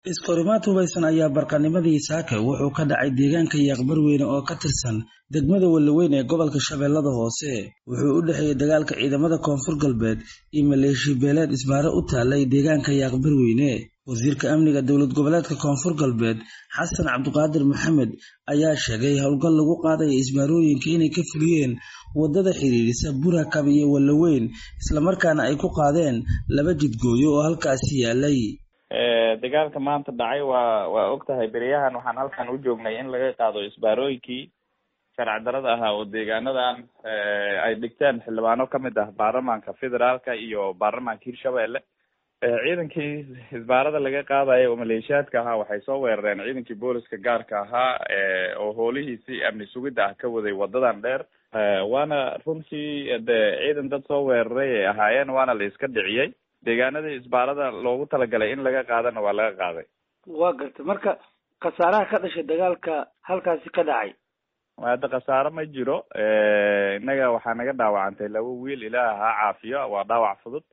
iskorimaad hubaysan ayaa barqanimadii saake wuxuu ka dhacay deegaanka yaaqbarweyne oo ka tirsan degmada walaweyn ee gobolka shabeellada hoose wuxuu u dhexeeyey dagaalka ciidamada koonfur galbeed iyo maleeshiya beeleed isbaare u taalay deegaanka yaaqbarweyne wasiirka amniga dowlad goboleedka koonfur galbeed xasan cabdiqaadir maxamed ayaa sheegay howlgal lagu qaadaya isbaarooyinka inay ka fuliyeen wadada xiriirisa burakab iyo walaweyn islamarkaana ay ku qaadeen laba jidgooyo oo halkaasi yaalay dagaalka maanta dhacay waa waa og tahay beryahan waxaan halkan u joognay in laga qaado isbaarooyinkii sharci darada ahaa oo deegaanadan ay dhigteen xildhibaano kamid ah baarlamaanka federaalka iyo baarlamaanka hirshabelle ciidankii isbaarada laga qaadayo oo maleeshiyaadka ahaa waxay soo weerareen ciidankii booliska gaarka ahaa oo hoolihiisii amni sugidda ah ka waday wadadan dheer waana runtii de ciidan dad soo weeraray ay ahaayeen waana la iska dhiciyey deegaanadii isbaarada loogu talagalay in laga qaadana waa laga qaaday waa gartay marka khasaaraha ka dhashay dagaalka halkaasi ka dhacay hadda khasaaro ma jiro innaga waxaa naga dhaawacantay laba wiil ilaah ha caafiyo waa dhaawac fudud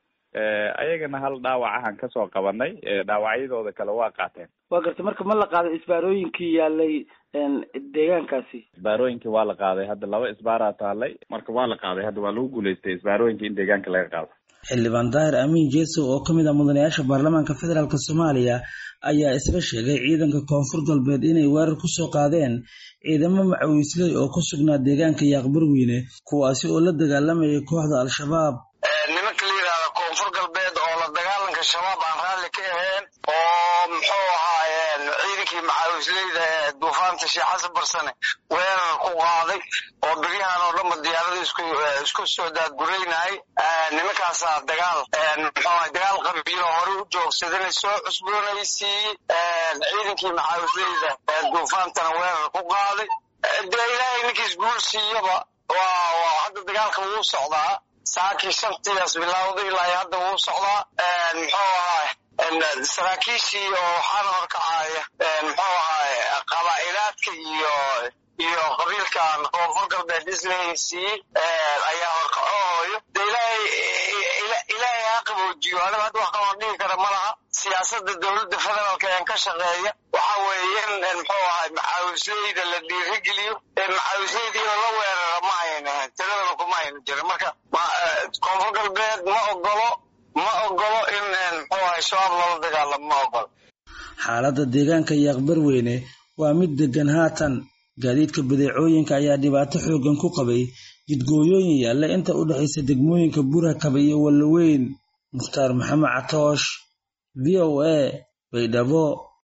ayagana hal dhaawac ahaan kasoo qabanay dhaawacyadooda kale waa qaateen waa gartay marka ma la qaaday isbaarooyinkii yaalay deegaankaasi isbaarooyinkii waa la qaaday hadda laba isbaaraa taalay marka waa la qaaday hadda waa lagu guulaystay isbaarooyinkii in deegaanka laga qaado xildhibaan daahir amiin jeesow oo ka mid ah mudanayaasha baarlamaanka federaalk soomaaliya ayaa isla sheegay ciidanka koonfur galbeed inay weerar ku soo qaadeen ciidamo macawiisley oo ku sugnaa deegaanka yaaqbarweyne kuwaasi oo la dagaalamayay kooxda al-shabaab nimanka la yidhahda koonfur galbeed oo la dagaalanka shabaab aan raalli ka ahayn oo muxuu ahaayeen ciidankii macawisleyda ee duufaanta sheekh xasan barsane weerar ku qaaday oo beryahan oo dhanba diyaarada isku isku soo daadguraynahay nimankaasaa dagaal muxuu ahay dagaal qabiilo hore u joogsadana soo cusboonaysiiyey ciidankii macawisleyda ee duufaantana weerar ku qaaday dee ilaahay ninkiis guul siiyaba waa waa hadda dagaalka wuu socdaa saakii shantiias bilowday ilaa hadda wuu socdaa muxuu ahaay saraakiishii oo waxaana horkacaya muxuu ahaay qabaa'ilaadka iyo iyo qabiilkan koonfur galbeed islahaysiiyey ayaa horkacooyo de ilaahay ilaahay ha qaboojiyo aniga hadda wax kaloo dhigi kara ma laha siyaasada dowladda federaalka een ka shaqeeya waxa weeye in muxuu ahay macawisleyda la dhiirigeliyo ee macawisleydiina la weerara ma ayna ahayn tiradana kuma ayna jirin marka koonfur galbeed ma ogolo ma ogolo in muxuu ahay shabaab lala dagaalamo ma ogolo xaaladda deegaanka yaaqbarweyne waa mid degan haatan gaadiidka badeecooyinka ayaa dhibaato xooggan ku qabay jidgooyooyin yaalla inta u dhexaysa degmooyinka burakaba iyo wallaweyn mukhtaar maxamed catoosh v o a baydhabo